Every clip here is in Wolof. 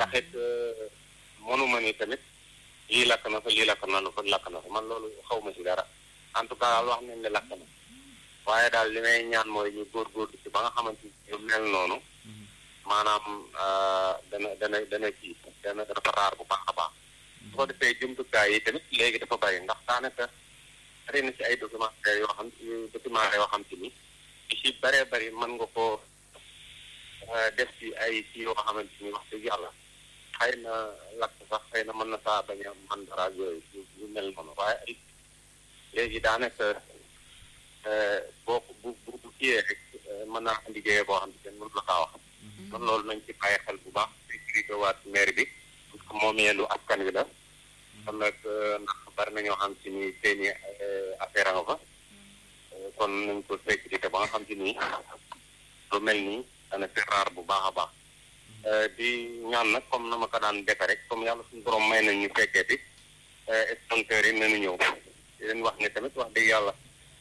ndax it mënuma ni tamit lii lakk na fa lii lakk na fa lakk na fa man loolu xaw ma si dara en tout cas wax nañ ne lakk na waaye daal li may ñaan mooy ñu góorgóorlu ci ba nga xamante ni yu mel noonu maanaam dana dana dana kii dana dafa raar bu baax a baax su ko defee jumtukaay yi tamit léegi dafa bari ndax daanaka bari na ci ay documentaire yoo xam documentaire yoo xam te ni ci si bëree bëri mën nga ko def ci ay ci yoo xamante ni wax dëgg yàlla xëy na lakk sax xëy na mën na saa bañ a man dara yooyu yu mel noonu waaye ay léegi daanaka boo bu bu bu kiyee rek mën naa liggéeyee boo xam ne kenn mënu la kaa wax kon loolu nañ ci bàyyi xel bu baax sécurité waat maire bi parce que moom yendu askan wi la kon nag ndax bari na ñoo xam si ni seeni affaire a nga fa kon nañ ko sécurité ba nga xam si nii lu mel nii dana fi raar bu baax a baax di ñaan nag comme na ma ko daan defe rek comme yàlla suñu borom may nañ ñu fekkee ti sponsors yi nañu ñëw di leen wax ne tamit wax dëgg yàlla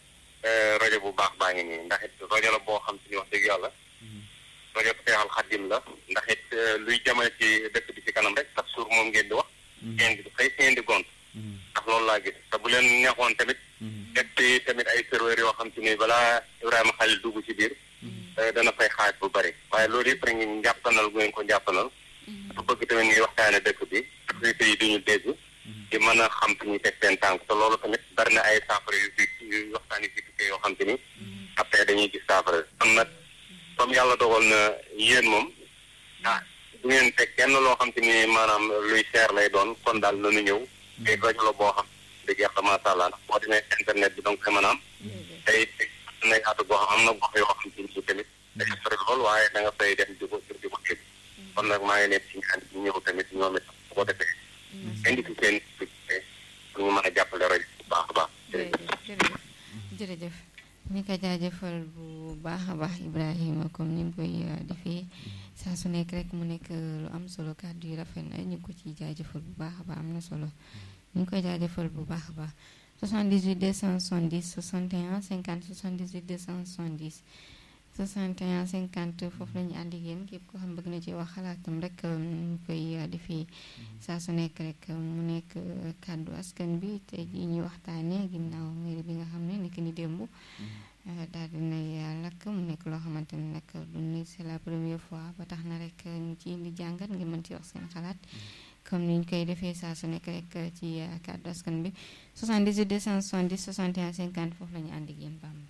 rajo bu baax baa ngi nii ndax it rajo la boo xam si ni wax dëgg yàlla rajo Seexal Xadim la ndax it luy jamale ci dëkk bi ci kanam rek chaque jour moom ngeen di wax ngeen di xëy ngeen di gont ndax loolu laa gis te bu leen neexoon tamit teg ci tamit ay serveurs yoo xam si ni balaa Ibrahima Khalil dugg ci biir dana fay xaaj bu bari waaye loolu yëpp rek ngi njàppanal bu ngeen ko njàppanal su bëgg tamit ñuy waxtaane dëkk bi autorité yi duñu dégg di mën a xam fi ñuy teg seen tànk te loolu tamit bari na ay saafara yu fi yu waxtaan yu fi tukkee yoo xam te ni après dañuy gis saafara kon nag comme yàlla dogal na yéen moom ah du ngeen teg kenn loo xam te ni maanaam luy seer lay doon kon daal nanu ñëw te rajo la boo xam dëgg yàlla macha allah ndax boo demee internet bi donc mën a am tey na yaatu goo xam am na gox yoo xam te ni tamit day sori lool waaye da nga fay dem di ko di ko dégg kon nag maa ngi nekk ci ñaan ñu ñëw tamit ñoom it bu ko defee indi ci seen pour ñu mën a jàppale rajo bu baax a baax jërëjëf jërëjëf ñu ko jaajëfal bu baax a baax Ibrahima comme ni mu koy defee saa su nekk rek mu nekk lu am solo kàddu yu rafet na ñu ngi ko ciy jaajëfal bu baax a baax am na solo ñu ngi koy jaajëfal bu baax a baax 78 270 61 50 78 270 61 50 foofu la ñu ànd ak yéen képp koo xam bëgg na ci wax xalaatam rek ñu koy defee saa su nekk rek mu nekk kàddu askan bi te ji ñuy waxtaanee ginnaaw mairie bi nga xam ne nekk ni démb daal dinay lakk mu nekk loo xamante ne nag du ni c'est la première fois ba tax na rek ñu ci indi jàngat ngir mën ci wax seen xalaat comme ni ñu koy defee saa su nekk rek ci kàddu askan bi 78 270 61 50 foofu la ñu ànd ak yéen Bamba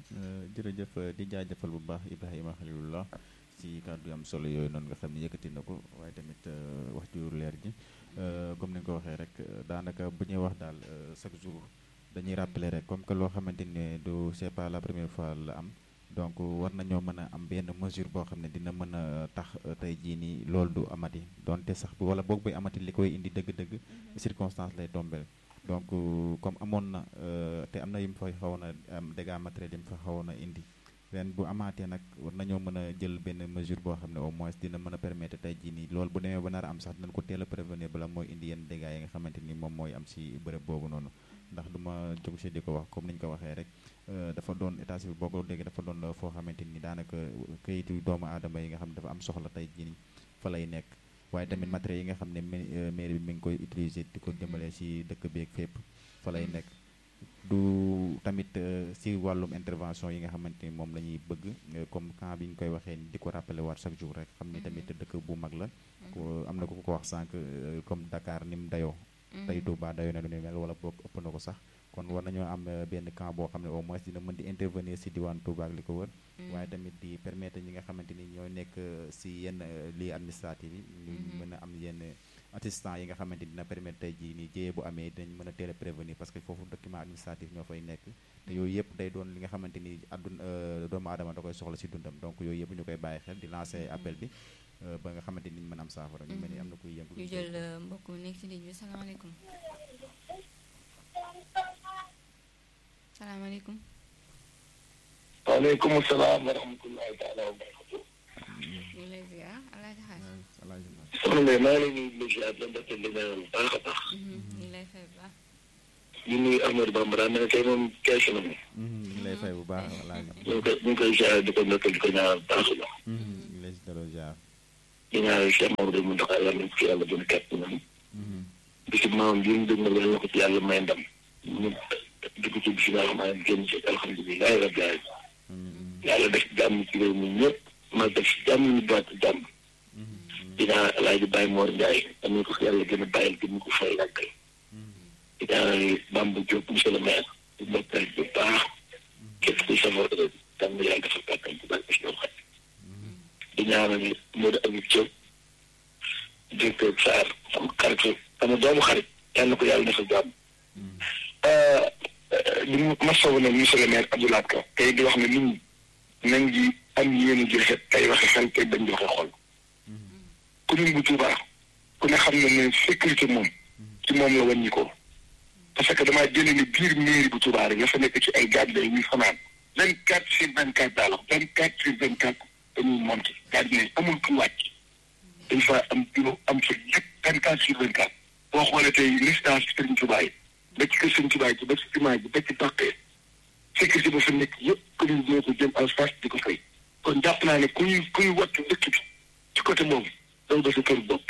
jërëjëf di jaajëfal bu baax Ibrahima Khalilullah ci kàddu yu am solo yooyu noonu nga xam ne yëkkati na ko waaye tamit wax ju leer ji comme ni nga ko waxee rek daanaka bu ñuy wax daal chaque jour dañuy rappeler rek comme que loo xamante ne du c'est pas la première fois la am donc war nañoo mën a am benn mesure boo xam ne dina mën a tax tey jii nii loolu du amati donte sax wala boog buy amati li koy indi dëgg-dëgg circonstance lay tombé donc comme amoon na te am na yu mu fa xawoon a am dégâts matériels yi mu fa xawoon a indi ren bu amaatee nag war nañoo mën a jël benn mesure boo xam ne au moins dina mën a permettre tey jii nii loolu bu demee ba nar a am sax dinañ ko teel a prévenir bala mooy indi yenn dégâts yi nga xamante ni moom mooy am si bërëb boobu noonu ndax du ma jóg si di ko wax comme ni ñu ko waxee rek dafa doon état civil boo ko déggee dafa doon foo xamante ni daanaka këyitu doomu aadama yi nga xam ne dafa am soxla tey jii nii fa lay nekk waaye tamit matériels yi nga xam ne mairie bi mi ngi koy utiliser di ko jëmale si dëkk bi ak fépp fa lay nekk du tamit si wàllum intervention yi nga xamante ni moom la ñuy bëgg comme camp bi ñu koy waxee di ko rappeler waat chaque jour rek xam ni tamit dëkk bu mag la am na ku ko wax sànq comme Dakar ni mu dayoo tey Touba dayoo na lu ni mel wala boog ëpp na ko sax kon war nañoo am benn camp boo xam ne au moins dina mën di intervenir si diwaan Touba ak li ko wër waaye tamit di permettre ñi nga xamante ni ñoo nekk si yenn lii administrative yi ñu mën a am yenn assistant yi nga xamante ni dina permettre tey jii nii jéyee bu amee dinañ mën a teel a prévenir parce que foofu document administratif ñoo fay nekk te yooyu yëpp day doon li nga xamante ni adduna doomu aadama da koy soxla si dundam donc yooyu yëpp ñu koy bàyyi xel di lancer appel bi ba nga xamante ni ñu mën am saafara ñu mel ni am na kuy yëngu ñu jël mbokk mi nekk ci ligne bi salaamaaleykum salaamaaleykum waaleykum salaam wa rahmatullahi taala wa barakatu ñu ngi lay ziar alaaji xaaj soxna Ndeye maa ngi lay nuyu di ziar la mbette di ñaanal bu baax a baax ñu ngi lay fay bu baax di nuyu Ahmadou Bamba daa mel ne tey moom kees na moom ñu ngi lay fay bu baax wallaahi ñu ngi koy ñu ngi koy ziar di ko mbette di ko ñaanal bu baax a baax ñu ngi lay si delloo ziar di ñaanal Cheikh Mamadou Mountakha yàlla nañ ko fi yàlla gën a kàtt nam bisu maamam bi mu dégg na yàlla na ko ci yàlla may ndam ñu dugg ci bisimilah rahmaani génn ci alhamdulilahi rabbil alamin yàlla def jàmm ci réew mi ñëpp ma def jàmm ñu baat jàmm dinaa alaaji Baye Mor Ndiaye am na ko fi yàlla gën a bàyyil gën ko fay yàggal dinaa Bamba Diop monsieur le maire di bokkal bu baax képp kuy safar jàmm yàlla dafa kàttan ci bàyyi si ñoom xaj di ñaanal Modou Abib Diop directeur Sarr sama xarit sama doomu xarit yàlla na ko yàlla defal jàmm di masawu nag monsieur le maire Abdoulaye Ka tey di wax ne nit ñi nañ di am yéen ji rafet tey waxe xel tey bañ di waxe xol commune bu Touba ku ne xam ne ne sécurité moom ci moom la wàññi ko parce que damaa jëlee ni biir mairie bu Touba rek la fa nekk ci ay gardien yi fanaan vingt quatre sur vingt quatre daal vingt quatre sur vingt quatre dañuy monté gardien yi amul ku wàcc dañ fa am bureau am fa lépp vingt quatre sur vingt quatre boo xoolee tey résidence Serigne Touba yi ba ci kër Serigne Touba ji ba ci jumaa ji ba ci bàqee sécurité ba fa nekk yëpp commune bi ñoo ko jëm en face di ko fay kon jàpp naa ne kuy kuy wattu dëkk bi ci côté boobu daw ba sa kër bopp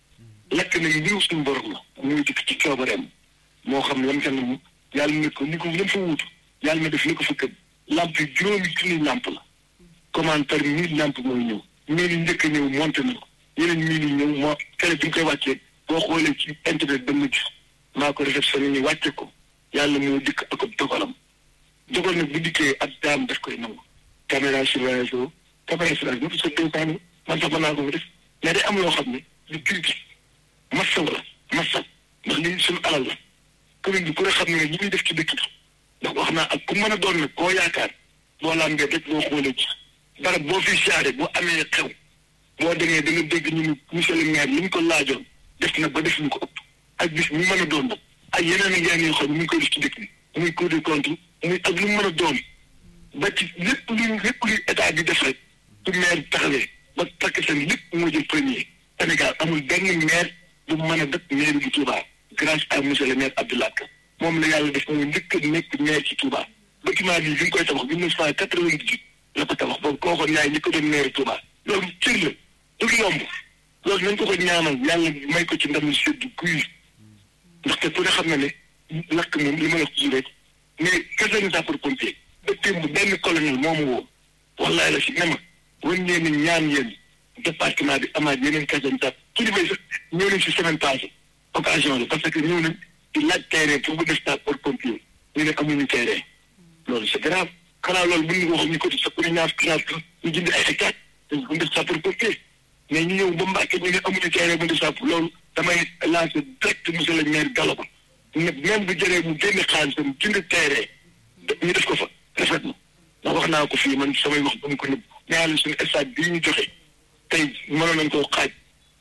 lekk na mbiru suñu borom la muy dikk ci coobareem moo xam lam ca nam yàlla na ko ni ko lam fa wuutu yàlla na def ni ko fa kër lamp yi juróomi junni lamp la commande par mille lamp mooy ñëw mille yi njëkk a ñëw monté na ko yeneen mille yi ñëw moo kere bi ñu koy wàccee boo xoolee ci internet ba mujj maa ko réceptionné ñu wàcce ko yàlla moo dikk ak dogalam dogal nag bu dikkee ak daam daf koy nangu caméra surveillance o caméra surveillance ñëpp sa dénkaani man sax mën naa ko def mais day am loo xam ne lu critique massaw la massaw ndax lii suñu alal la commune bi ku ne xam ne ñi muy def ci dëkk bi ndax wax naa ak ku mën a doon nag koo yaakaar boo lambee rek boo xoolee ci barab boo fi siyaare boo amee xew boo demee da nga dégg ñu ni monsieur le maire li ñu ko laajoon def na ba def ñu ko ëpp ak bis mu mën a doon nag ak yeneen ak yeneen yoo xam ne mu ngi koy def ci dëkk bi muy cour des comptes muy ak lu mu mën a doon ba ci lépp luy lépp luy état bi def rek su maire taxawee ba takk seen lépp moo jël premier Sénégal amul benn maire bu mën a dëkk maire bu Touba grâce à monsieur le maire Abdoulaye Ka moom la yàlla def mooy njëkk a nekk maire ci Touba bâtiment bi bi nga koy tabax mille neuf cent quatre-vingt-dix-huit la ko tabax boobu koo xoon yaay ñi ko doon maire Touba loolu cër la du yomb loolu nañ ko ko ñaanal yàlla may ko ci ndam lu sedd guy ndaxte ku ne xam na ne lakk moom li ma la ko rek mais caserne sapeur pompier ba démb benn colonel moomu woo wallaay la si ne ma wan ngeen ni ñaan yéen département bi amaat yeneen caserne sapeur kilifa yi sax ñëw nañ si semaine passée occasion la parce que ñëw nañ di laaj terrain pour bu def sapeur pompier ñu ne amuñu terrain loolu c'est grave xanaa loolu bu ñu waxoon ñu ko di sa pour ñaar ñaar ñu jënd ay hectares dañ ko def sapeur pompier mais ñu ñëw ba Mbàkke ñu ne amuñu terrain bu def sapeur loolu damay lancer direct monsieur le maire Gallo Ba ne même bu jëree mu génne xaalisam jënd terrain ñu def ko fa rafet na ndax wax naa ko fii man samay wax ba mu ko nëbb ñaari suñu stade bii ñu joxe tey mënoon nañ koo xaaj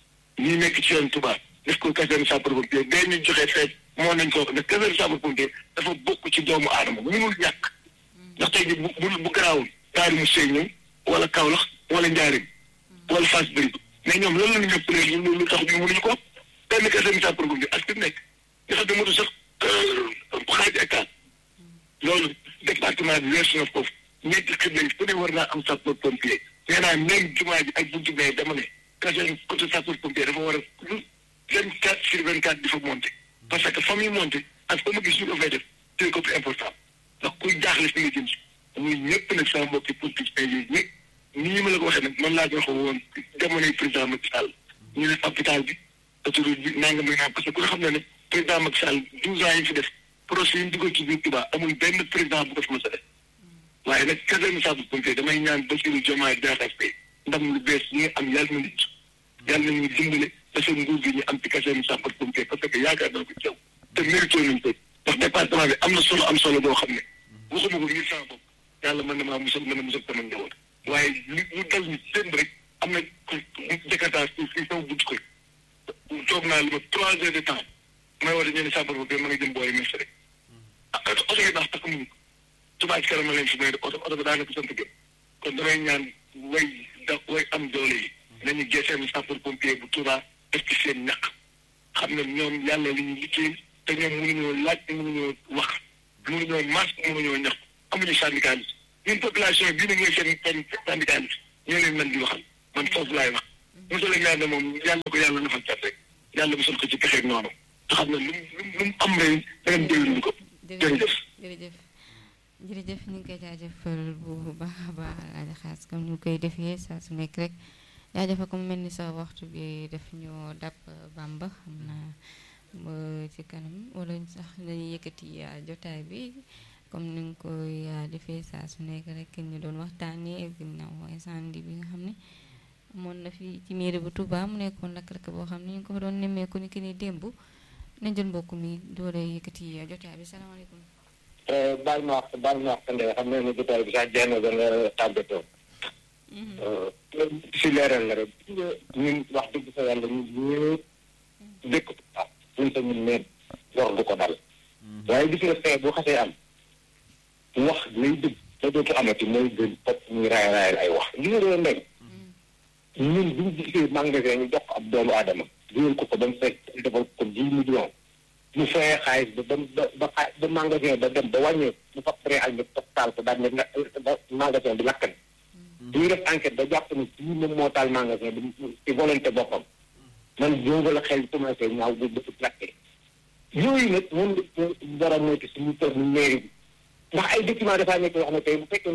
ñi nekk ci yoon Touba def ko caserne sapeur-pompier bee ñu joxe feet moo nañ ko def caserne sapeur-pompier dafa bokk ci doomu aadama mënul ñàkk ndax tey ji bu bu garaawul daari mu sëy ñëw wala Kaolack wala Njaaréem wala Fass Bëri mais ñoom loolu la ñu ñëpp léegi ñu lu tax ñu mënuñu ko benn caserne sapeur-pompier ak fi nekk nga xam ne motu sax xaaj hectare loolu département bi weesu na foofu ñetti kër lañ fu ne war naa am sapeur pompier nee naa même jumaa ji ak buntu bee dama ne caserne côté sapeur pompier dafa war a lu vingt quatre sur vingt quatre di fa monté parce que fa muy monté ak fa ma gis ñu ko fay def c'est ko plus important ndax kuy jaaxle fi nga jëm si muy ñëpp nag sama mbokki politiciens yooyu ñëpp nii ma la ko waxee nag man laa ko waxee woon jamonoy président Macky Sall ñu ne hôpital bi autoroute bi nangam ak nangam parce que ku nga xam ne ne président Macky Sall douze ans yi fi def projet yi ñu dugal ci biir Touba amul benn président bu ko fi mos a def waaye nag caserne sapeur-pompier damay ñaan Bassirou Diomaye Diakhar Faye ndam lu bees ñi am yàlla na nit yàlla nañu dimbale ba seen nguur gi ñu am ci caserne sapeur-pompier parce que yaakaar naa ko ceew te mérito nañ ko ndax département bi am na solo am solo boo xam ne waxuma ko ngir sama bopp yàlla mën na maa musal mën na musal sama njaboot waaye li ñu dal ñu démb rek am na Jakarta fii fii sama buntu ko toog naa lu ma trois heures de temps may war a ñëw ne sapeur-pompier ma nga jëm boori ministre rek ah oto yi baax tax mu Touba ci kanam leen fi may oto oto bi daanaka sant gën kon damay ñaan way da way am doole yi nañu geseen sapeur pompier bu Touba def ci seen ñaq xam ne ñoom yàlla li ñu liggéey te ñoom mënuñoo laaj mënuñoo wax mënuñoo masque mënuñoo ñaq amuñu syndicaliste ñun population bii ne ñooy seen seen syndicaliste ñoo leen mën di waxal man foofu laay wax monsieur le maire ne moom yàlla ko yàlla nafal cat rek yàlla mosul ko ci pexeeg noonu te xam ne lu mu lu mu am rek dangeen déwénuñu ko jërëjëf jërëjëf jërëjëf ñu ngi koy jaajëfal bu baax a baax Alaaji Xaas comme ñu koy defee saa su nekk rek jaajëfal ko mu mel ni sa waxtu bi def ñoo dàpp Bamba xam naa ba ci kanam wala sax dañuy yëkkati jotaay bi comme ni nga koy defee saa su nekk rek ñu doon waxtaanee ginnaaw incendie bi nga xam ne amoon na fi ci mairie bu Touba mu nekkoon lakk-lakk boo xam ne ñu ngi ko fa doon nemmeeku ni ki ni démb nañ jël mbokk mi doole yëkkati jotaay bi salaamaaleykum. baal ma wax baal ma wax Ndeye xam ne jotaay bi sax jeex na ba nga tàggatoo. si leeral la rek ñun wax dëgg fa yàlla ñun ñëpp dëkk ah ñun sa ñun neen lor du ko dal. waaye gis nga fee bu xasee am wax lay dëgg te dootu amati mooy gën fop ñuy raay raayal ay wax li nga doon ndey ñun bu ñu gisee magasin ñu jox ko ab doomu aadama dugal ko ko ba mu fekk defal ko dix millions mu fayee xaalis ba ba ba xaay ba magasin ba dem ba wàññee mu fa pré ak ñu taal ko daal ne na ba magasin bi lakk na bu ñu def enquête ba jàpp ne kii moom moo taal magasin bi ci volonté boppam man boobu la xel commencé ñaaw bu dafa lakkee yooyu nag moom la war a moytu suñu toog ñu mairie bi ndax ay document dafaa nekk yoo xam ne tey bu fekkee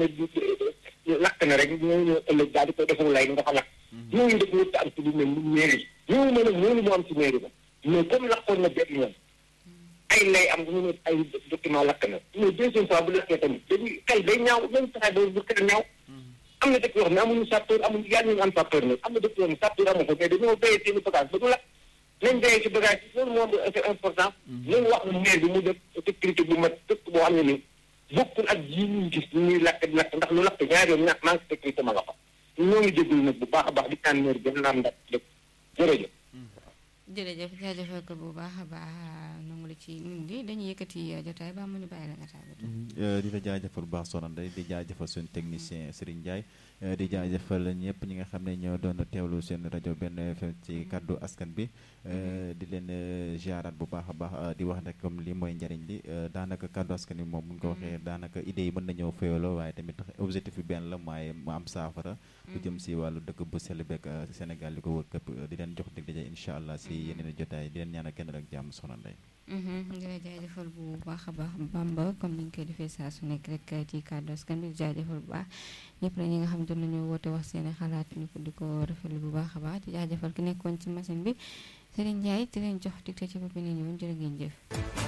ne lakk na rek ñoo ñëw ëllëg daal di koy defal lay nga fa lakk yooyu daf ñëpp am ci lu mel ni mairie yooyu ma nag loolu moo am ci mairie ba mais comme lakkoon na benn yoon ay lay am ñu ne ay document lakk na mais deuxième fois bu lakkee tamit dañuy xel day ñaaw même fexe ba bu xel ñaaw am na dëkk yoo xam ne amuñu sapeur amuñu yàlla ñu am sapeur nag am na dëkk yoo xam ne sapeur amu ko mais dañoo béyee seen i bagage ba du lakk nañ béyee ci bagage yi loolu moom c'est important nañu wax ne maire bi mu def sécurité bu mat dëkk boo xam ne ni bokkul ak ji ñuy gis ñu ñuy lakk di lakk ndax lu lakk ñaari yoon ña manque sécurité ma nga fa ñoo ngi jégalu nag bu baax a baax di ñaan maire gën naam ndax dëkk jërëjëf jërëjëf jaajëfal ko bu baax a baax nangu la ci nit ñi dañuy yëkkati jotaay ba mu ñu bàyyi la nga tàggatoo. di la jaajëfal bu baax Soxna Ndeye di jaajëfal suñu technicien Serigne Ndiaye di jaajëfal ñëpp ñi nga xam ne ñoo doon teewlu seen rajo benn FM ci kàddu askan bi di leen ziaraat bu baax a baax di wax rek comme li mooy njariñ li daanaka kàddu askan bi moom bu ñu ko waxee daanaka idée yi mën na ñëw féewaloo waaye tamit objectif bi benn la mooy mu am saafara. lu jëm si wàllu dëkk bu sell beeg Sénégal li ko wër këpp di leen jox dig daje incha allah si yeneen jotaay di leen ñaanal kenn rek jàmm Soxna Ndeye. di la jaajëfal bu baax a baax Bamba comme ni ñu koy defee saa su nekk rek ci kàddu askan bi jaajëfal bu baax ñëpp la ñi nga xam doon nañu woote wax seen i xalaat ñu ko di ko rafetlu bu baax a baax di jaajëfal ki nekkoon ci machine bi Serigne Ndiaye di leen jox dig ci bopp bi ne ñëwoon jërë ngeen jëf.